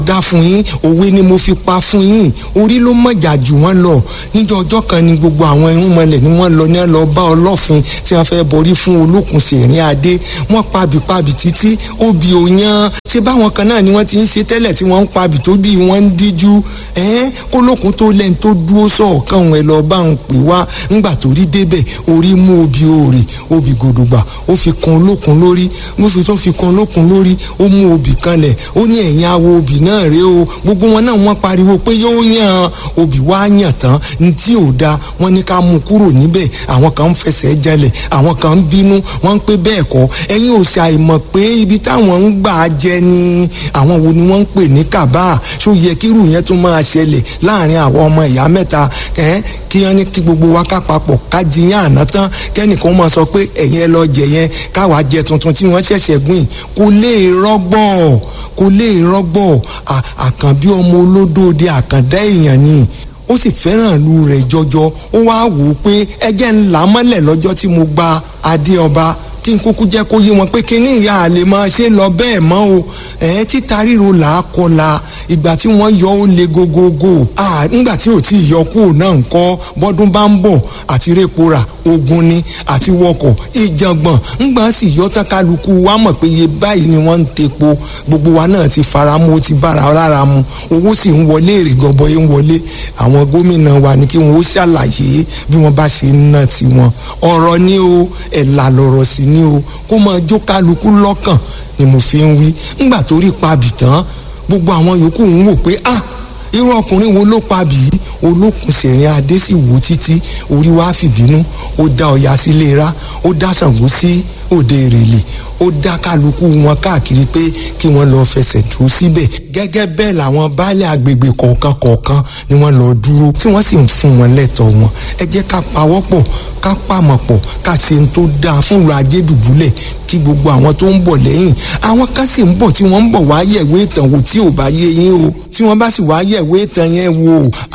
dá fún yín òwe ni mo fi pa fún yín orí ló mọ̀jà jù wọ́n lọ níjọ́ ọjọ́ kan ni gbogbo àwọn irúnmọlẹ̀ ni wọ́n lọ ní ẹ lọ bá ọlọ́fin tí wọ́n fẹ́ borí fún olókùn sèrín adé wọ́n pabìpabì títí obì òyan ṣé báwọn kan náà ni wọ́n ti ń ṣe tẹ́lẹ̀ tí wọ́n ń pabì tó bí wọ́n ń díjú ẹ́n kólókùn tó lẹ́ni tó dúró sọ̀ọ̀kan òun ẹ̀ lọ bá ń pè wá ńgbà tó rí débẹ̀ orí mú obì òòrè obì gòdògbà ó fi kan olókùn lórí mo fi tó fi kan olókùn lórí ó mú obì kanlẹ̀ ó ní ẹ̀yìn awo obì náà rèé o gbogbo wọn náà wọ́n pariwo pé yóò yàn obì wá yàn tán ní tí ò da wọ́n ní ká mú kúrò níbẹ̀ àwọn kan ń fẹsẹ̀ jalẹ̀ àwọn kan ń bínú wọ́n ń pé bẹ́ẹ̀ kọ́ ẹ̀yin ò ṣàìmọ̀ pé ibi táwọn ń gbà jẹ ni àwọn wo ni wọ́n ń pè ní kàbá ṣó yẹ kírù yẹn tún máa ṣẹlẹ̀ láàrin àwọn ọmọ ìyá mẹ́ta ẹ̀ kí wọ́n ní kí gbogbo wa ká papọ̀ ká jiyàn àná tán kẹ́nìkan máa sọ pé ẹ̀yin ẹ lọ jẹ yẹn káwa jẹ tuntun tí wọ́n ṣẹ̀ṣẹ̀ gbìn kò lè rọ́gbọ̀ kò lè rọ́gbọ̀ àkànbí ọmọ olódòde àkàndá èèyàn ni ó sì fẹ́ràn ìlú rẹ̀ jọjọ ó wáá wò ó pé ẹjẹ́ ńlá mọ́lẹ̀ lọ́jọ́ tí mo gba adé ọba kí n kúkú jẹ́ kó yé wọn pé kí ní ìyá àlè máa ṣe lọ bẹ́ẹ̀ mọ́ o ẹ̀ títa ríro là á kọla ìgbà tí wọ́n yọ ó le gogogo nígbà tí ò tí ì yọ kúrò náà ń kọ́ bọ́dún bá ń bọ̀ àti répora ogun ni àti wọkọ̀ ìjàngbọ̀n ńgbà sì yọ tán kálukú wa mọ̀ pé iye báyìí ni wọ́n ń tepo gbogbo wa náà ti fara mu ó ti bára lára mu owó sì ń wọlé èrè gọbọi ń wọlé àwọn gómìnà wa ni kí wọn ó ṣàlàyé bí wọ́n bá ṣe ń ná tiwọn ọ̀rọ̀ ni o ẹ̀là lọ̀rọ̀ sí ni o kó máa jó kálukú lọ́kàn ni mo fi ń wí ńgbà tó rí pabì tán gbogbo àwọn yòókù ń wò pé ah irú ọkùnrin wo ló pabì yìí olókùn sẹ̀rin adé sì wò títí orí wa fìbínú ó dá ọya sílé ra ó dá Ṣàngó sí òde ìrèlè ó dá kálukú wọn káàkiri pé kí wọ́n lọ fẹsẹ̀ tó síbẹ̀ gẹ́gẹ́ bẹ́ẹ̀ làwọn baálé agbègbè kọ̀ọ̀kan kọ̀ọ̀kan ni wọ́n lọ dúró tí wọ́n sì ń fún wọn lẹ́tọ̀ọ́ wọn ẹ jẹ́ ká pawọ́pọ̀ ká pàmọ̀ pọ̀ ká ṣe ń tó dáa fún ìlú ajédùbúlẹ̀ kí gbogbo àwọn tó ń bọ̀ lẹ́yìn àwọn kan sì ń bọ̀ tí wọ́n ń bọ̀ wá yẹ̀wé ìtàn wò tí ò bá yé yín o tí wọ́n bá sì wá yẹ̀wé ìtàn yẹn wò